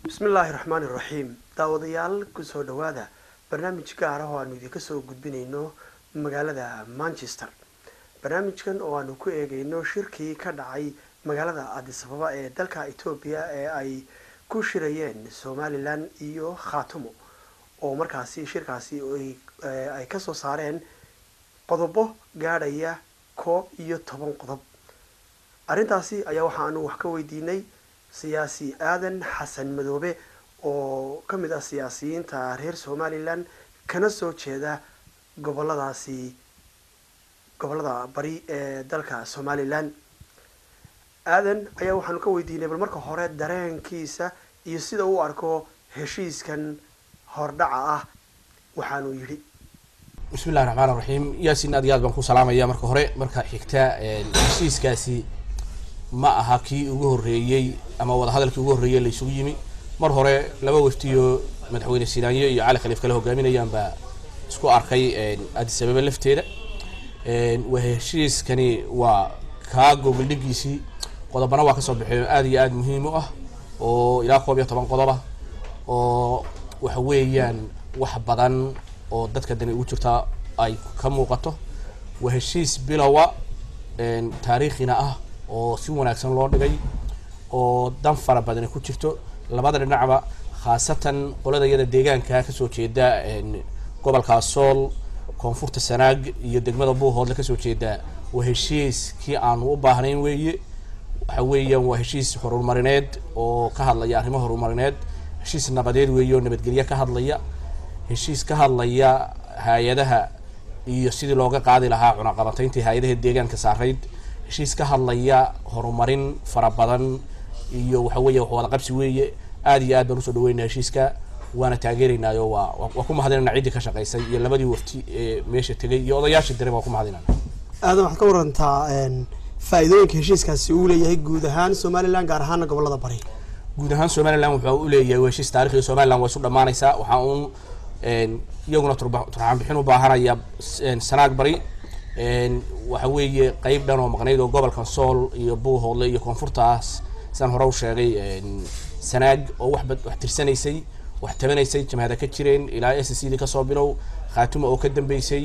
bismillaahi raxmaani raxiim daawadayaal kusoo dhawaada barnaamij gaar ah oo aanu idinka soo gudbinayno magaalada manchester barnaamijkan oo aanu ku eegayno shirkii ka dhacay magaalada adisababa ee dalka etoobiya ee ay ku shirayeen somalilan iyo khaatumo oo markaasi shirkaasi ay kasoo saareen qodobo gaadhaya koob iyo toban qodob arrintaasi ayaa waxaanu wax ka weydiinay siyaasi aadan xasan madoobe oo ka mid ah siyaasiyiinta reer somalilan kana soo jeeda goboladaasi gobolada bari ee dalka somalilan aadan ayaa waxaanu ka weydiinay bal marka hore dareenkiisa iyo sida uu arko heshiiskan hordhaca ah waxaanu yidhi bismi llahi raxmaan raxiim yaasin aad iyo aad baan ku salaamaya marka hore marka xigta heshiiskaasi ma aha kii ugu horreeyey ama wadahadalkii ugu horreeyey la isugu yimi mar hore laba waftiyo madaxweyne sinaanyo iyo cali khaliif kala hogaaminayaan baa isku arkay addis ababa lafteeda waa heshiiskani waa kaa gogoldhigiisii qodobana waa kasoo baxeen aada iyo aada muhiim u ah oo ilaa koob iyo toban qodob ah oo waxa weeyaan wax badan oo dadka dani ugu jirtaa ay ka muuqato waa heshiis bilowa taariikhina ah oo si wanaagsan loo dhigay oo dan fara badani ku jirto labada dhinacba khaasatan qolada iyada deegaanka kasoo jeeda gobolka sool koonfurta sanaag iyo degmada buuhoodle kasoo jeeda waa heshiis kii aanu u baahnayn weeye waxa weeyaan waa heshiis horumarineed oo ka hadlaya arrimo horumarineed heshiis nabadeed weeye oo nabadgelye ka hadlaya heshiis ka hadlaya hay-adaha iyo sidii looga qaadi lahaa cunaqabateyntii hay-adaha deegaanka saarayd heshiis ka hadlaya horumarin fara badan iyo waxa weeye wax wada qabsi weeye aada iyo aad baan usoo dhaweynaa heshiiska waana taageeraynaayo waa waa ku mahadinayna ciddii ka shaqaysay iyo labadii wafti ee meesha tegay iyo odayaashii dare waa ku mahadinayna aadan waxaad ka warantaa faa-iidooyinka heshiiskaasi uu leeyahay guud ahaan somalilan gaar ahaana gobolada bari guud ahaan somalilan wuxuu u leeyahay waa heshiis taarikhii somalilan waa isu dhamaanaysaa waxaa uun iyaguna turxaan bixin u baahanaya sanaag bari waxa weeye qeyb dhan oo maqnayd oo gobolka sool iyo buuhoodle iyo koonfurtaas sidaan hore u sheegay sanaag oo wax wax tirsanaysay wax tabanaysay jamhada ka jireen ilaa s c d kasoo bilow khaatuma oo ka dambeysay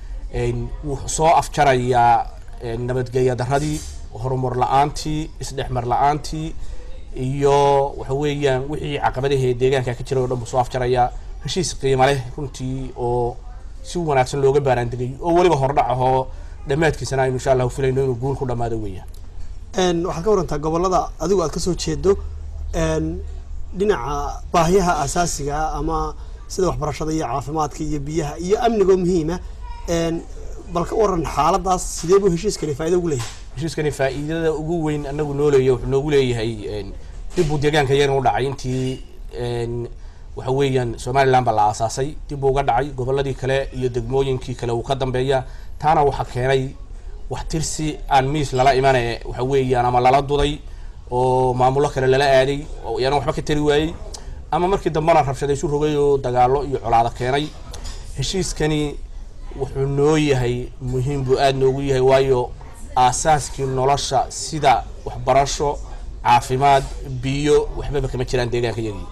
wuxuu soo afjarayaa nabadgelya daradii horumar la-aantii isdhexmar la-aantii iyo waxa weeyaan wixii caqabadahee deegaanka ka jiray o dhan buu soo afjarayaa heshiis qiimo leh runtii oo si wanaagsan looga baaraandegay oo weliba hordhac ahoo dhammaadkiisana aynu insha allahu filayno inuu guul ku dhamaado weeyaan waxaad ka warantaa gobolada adigu aad kasoo jeedo dhinaca baahiyaha asaasiga ama sida waxbarashada iyo caafimaadka iyo biyaha iyo amnigoo muhiima bal ka waran xaaladaas sidee buu heshiiskani faaida ugu leeyahay heshiiskani faa-iidada ugu weyn anagu noo leeya wuxuu noogu leeyahay dib buu deegaanka yagan u dhacay intii waxa weeyaan somalilan baa la aasaasay dib buu uga dhacay goboladii kale iyo degmooyinkii kale uu ka dambeeya taana waxaa keenay wax tirsi aan miis lala imane waxa weeyaan ama lala duday oo maamullo kale lala aaday oo iyana waxba ka tari waayey ama markii dambena rabshada isu rogay oo dagaalo iyo colaado keenay heshiiskani wuxuu noo yahay muhiim buu aada noogu yahay waayo aasaaskii nolosha sida waxbarasho caafimaad biyo waxbaba kama jiraan deegaanka yagii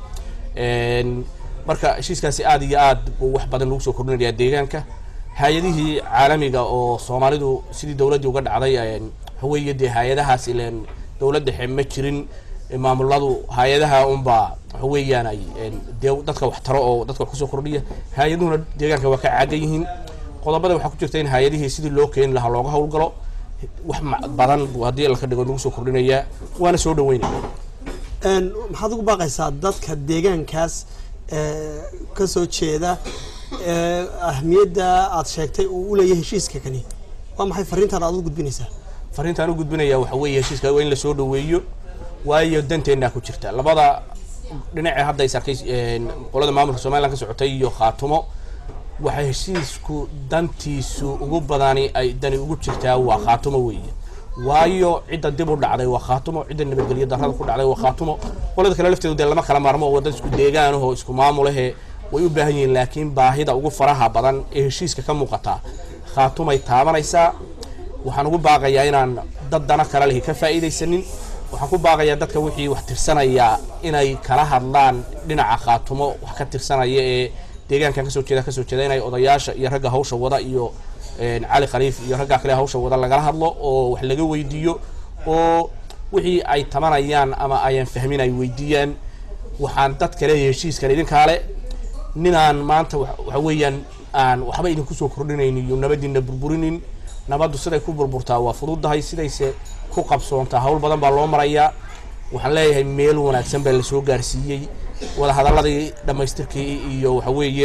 marka heshiiskaasi aada iyo aad buu wax badan lagu soo kordhinayaa deegaanka hay-adihii caalamiga oo soomaalidu sidii dowladdii uga dhacday waxaweeye dee hay-adahaas ilen dowlad dhexe ma jirin maamuladu hay-adaha unbaa waxa weeyaan ay dee dadka wax taro oo dadka wax kusoo kordhiya hay-aduhuna deegaanka waa ka caagan yihiin qodobada waxaa ku jirta in hay-adihii sidii loo keeni lahaa looga howlgalo wax badan buu haddii laka dhigo lagu soo kordhinayaa waana soo dhaweynaya maxaad ugu baaqaysaa dadka deegaankaas kasoo jeeda ahmiyadda aad sheegtay uu uleeyahay heshiiska kani waa maxay fariintaan aad u gudbinaysaa fariintaan u gudbinaya waxa weeye heshiiska waa in lasoo dhaweeyo waayo danteennaa ku jirta labada dhinacee hadda is arkay qolada maamulka somalilan ka socotay iyo khaatumo waxaa heshiisku dantiisu ugu badani ay dani ugu jirtaa waa khaatumo weeye waayo cidda dib u dhacday waa khaatumo cidda nabadgelyo darrada ku dhacday waa khaatumo qolada kale lafteedu dee lama kala maarmo oo dad isku deegaanahoo isku maamulahe way u baahan yihiin laakiin baahida ugu faraha badan ee heshiiska ka muuqataa khaatumay taabanaysaa waxaan ugu baaqayaa inaan dad dana kale lehi ka faa'iidaysanin waxaan ku baaqayaa dadka wixii wax tirsanaya inay kala hadlaan dhinaca khaatumo wax ka tirsanaya ee deegaankan kasoo jeeda kasoo jeeda inay odayaasha iyo ragga hawsha wada iyo cali khaliif iyo ragga kale hawsha wada lagala hadlo oo wax laga weydiiyo oo wixii ay tabanayaan ama ayan fahmin ay weydiiyaan waxaan dad kale heshiiskan idinkaale ninaan maanta waxa weeyaan aan waxba idinku soo kordhinaynin iyo nabadiina burburinin nabaddu siday ku burburtaa waa fududahay sidayse ku qabsoontaa hawl badan baa loo marayaa waxaan leeyahay meel wanaagsan baa lasoo gaarsiiyey wadahadaladii dhammaystirkii iyo waxa weeye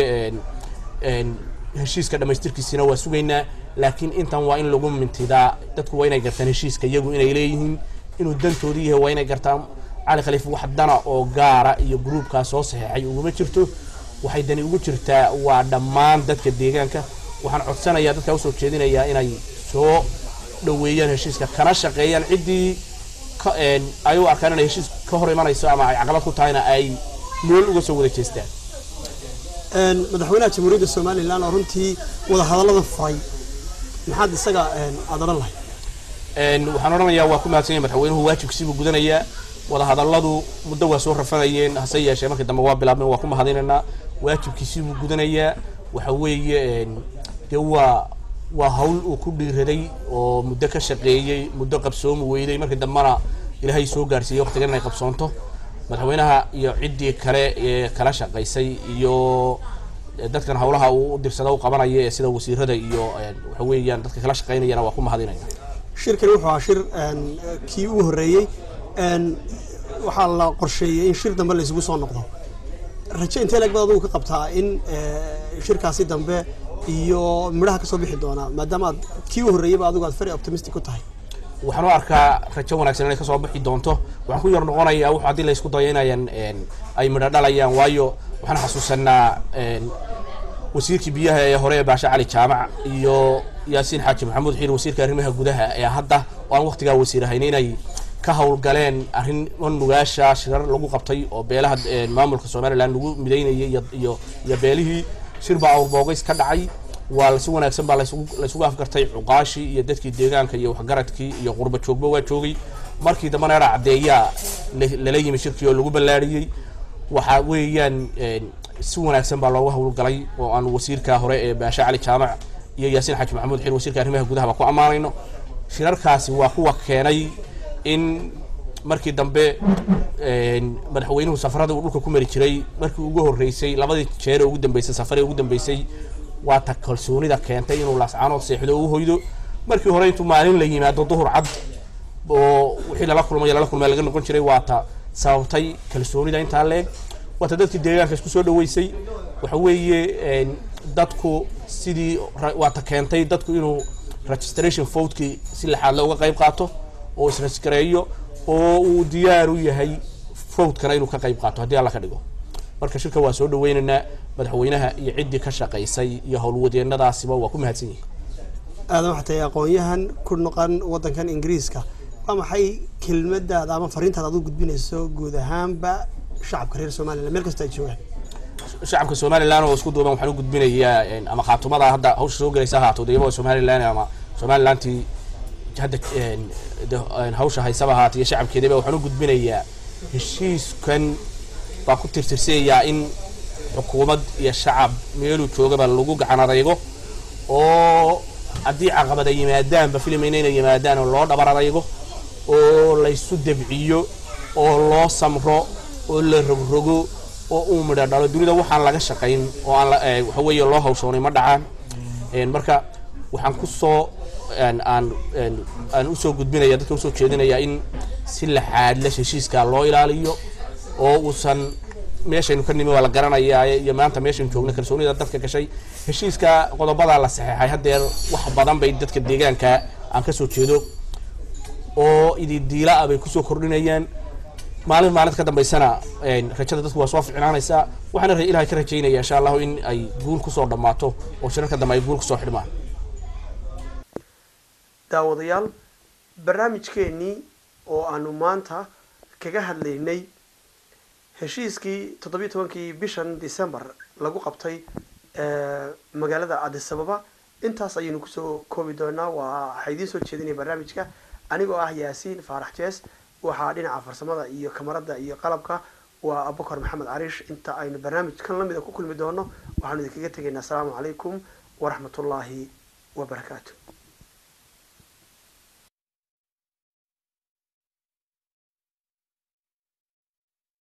heshiiska dhammaystirkiisina waa sugaynaa laakiin intan waa in lagu mintidaa dadku waa inay gartaan heshiiska iyagu inay leeyihiin inuu dantoodii yahay waa inay gartaan cali khaliif wax dana oo gaara iyo gruubkaa soo saxeexay uguma jirto waxay dani ugu jirtaa waa dhammaan dadka deegaanka waxaan codsanayaa dadka usoo jeedinayaa inay soo dhaweeyaan heshiiska kana shaqeeyaan ciddii ay u arkaan inay heshiis ka hor imanayso ama ay caqabad ku tahayna ay meel uga soo wada jeestaan madaxweynaha jamhuuriyadda somalilan oo runtii wadahadallada furay maxaad isaga aad odhan lahay waxaan odhanayaa waa ku mahadsan yahay madaxweynuhu waajibkiisii buu gudanayaa wadahadalladu muddo waa soo rafanayeen hase yeeshee markii dambe waa bilaabmeen waa ku mahadinaynaa waajibkiisii buu gudanayaa waxa weeye dee waa waa hawl uu ku dhiiraday oo muddo ka shaqeeyey muddo qabsoomi weyday markii dambena ilaahay soo gaarsiiyey waqtigan inay qabsoonto madaxweynaha iyo ciddii kale ee kala shaqaysay iyo dadkan hawlaha uu u dirsada u qabanaya ee sida wasiirada iyo waxa weeyaan dadka kala shaqaynayana waa ku mahadinaya shirkani wuxuu ahaa shir kii ugu horreeyey waxaa la qorsheeyey in shir dambe la isugu soo noqdo raje intee leeg baad adigu ka qabtaa in shirkaasi dambe iyo midhaha kasoo bixi doonaa maadaama aad kii u horreeyeyba adigu aad very optimistic ku tahay waxaan u arkaa rajo wanaagsan inay kasoo bixi doonto waxaan ku yar noqonayaa w haddii laysku dayo inayan ay midho dhalayaan waayo waxaan xasuusanaa wasiirkii biyaha ee hore ee baashe cali jaamac iyo yaasiin xaaji maxamuud xiir wasiirka arrimaha gudaha ee hadda oo aan waqtigaa wasiir ahayn inay ka howlgaleen arrin nugaasha shirar lagu qabtay oo beelaha maamulka somalilan lagu midaynayay iyo iyo beelihii shir baa awrboogays ka dhacay waa si wanaagsan baa laysugu afgartay cuqaashii iyo dadkii deegaanka iyo waxgaradkii iyo qurba joogba waa joogay markii dambana era caddeeyaa lala yimi shirkii oo lagu ballaariyey waxa weeyaan si wanaagsan baa looga howlgalay oo aan wasiirka hore ee baashe cali jaamac iyo yaasiin xaaji maxamuud xiir wasiirka arrimaha gudaha baa ku ammaanayno shirarkaasi waa kuwa keenay in markii dambe madaxweynuhu safarada uu dhulka ku mari jiray markii ugu horreysay labadii jeer ee ugu dambeysay safarii ugu dambeysay waa ta kalsoonida keentay inuu laascaanood seexdo u hoydo markii hore intuu maalin la yimaado duhur cad oo wixii lala kulmay lala kulmay laga noqon jiray waa ta sababtay kalsoonida intaa leeg waa ta dadkii deegaanka isku soo dhaweysay waxa weeye dadku sidii waa ta keentay dadku inuu registration votekii si lixaad looga qayb qaato oo israsgareeyo oo uu diyaar u yahay votekana inuu ka qayb qaato haddii alla ka dhigo marka shirka waa soo dhaweynaynaa madaxweynaha iyo ciddii ka shaqaysay iyo howlwadeenadaasiba waa ku mahadsan yihin aadan waxaa tahay aqoon-yahan ku noqon waddankan ingiriiska waa maxay kelmadaada ama fariintaada ad u gudbinayso guud ahaanba shacabka reer somalilan meel kasta ay joogaan shacabka somalilan oo isku duuban waxaan u gudbinayaa ama khaatumada hadda hawsha soo gelaysa ahaato dayaba somalilan ama somalilantii hadda hawsha haysaba ahaata iyo shacabkeedaba waxaan u gudbinayaa heshiiskan baan ku tirtirsayayaa in xukuumad iyo shacab meeluu joogaba lagu gacan adaygo oo haddii caqabad ay yimaadaanba filmayna inay yimaadaan oo loo dhabar adaygo oo laysu debciyo oo loo samro oo la rogrogo oo uu midho dhalo dunida waxaan laga shaqayn oo aan waxa weeye loo hawshoonay ma dhacaan marka waxaan kusoo aan aan usoo gudbinaya dadka usoo jeedinaya in si laxaadla heshiiskaa loo ilaaliyo oo uusan meeshaynu ka nimi waa la garanayaa iyo maanta meeshaynu joogna kalsoonida dadka gashay heshiiska qodobadaa la saxeexay haddeer wax badan bay dadka deegaanka aan kasoo jeedo oo ididiila ah bay kusoo kordhinayaan maalin maalinta ka dambaysana rajada dadku waa soo ficnaanaysaa waxaana ilahay ka rajaynaya insha allahu in ay guul kusoo dhammaato oo shirarka dambe ay guul kusoo xidhmaan daawadayaal barnaamijkeennii oo aanu maanta kaga hadlaynay heshiiskii toddobiyi tobankii bishan december lagu qabtay magaalada adisababa intaas ayaynu kusoo koobi doonaa waa waxaa idiin soo jeedinaya barnaamijka anigoo ah yaasiin faarax jees waxaa dhinaca farsamada iyo kamarada iyo qalabka waa abubakar maxamed cariish inta aynu barnaamijkan lamida ku kulmi doono waxaanu idinkaga tegaynaa asalaamu calaykum waraxmatullaahi wabarakaatu